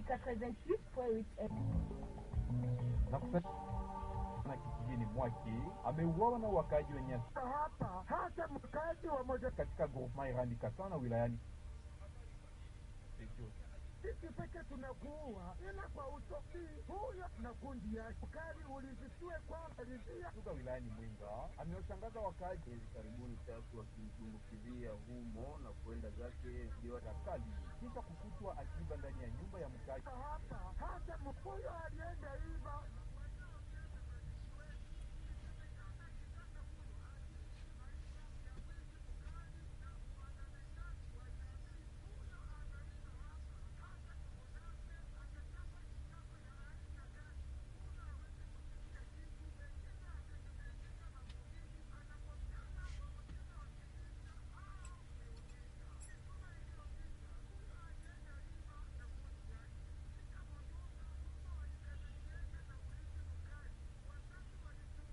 88.8 na kusa na kijijini mwake ameuawa na wakaji wenye hapa hata mkazi wa moja katika groupement Irandi Katana wilayani sisi peke tunakuua, ila kwa usofi huyo na kundi yake ukali ulizisiwe kwamba lizia kutoka wilayani Mwenga amewashangaza wakaji hivi karibuni tatu wakimtumbukilia humo na kwenda zake ziwa kali kisha kukutwa akiba ndani ya nyumba ya mkaji hapa hata mfuyo alienda iva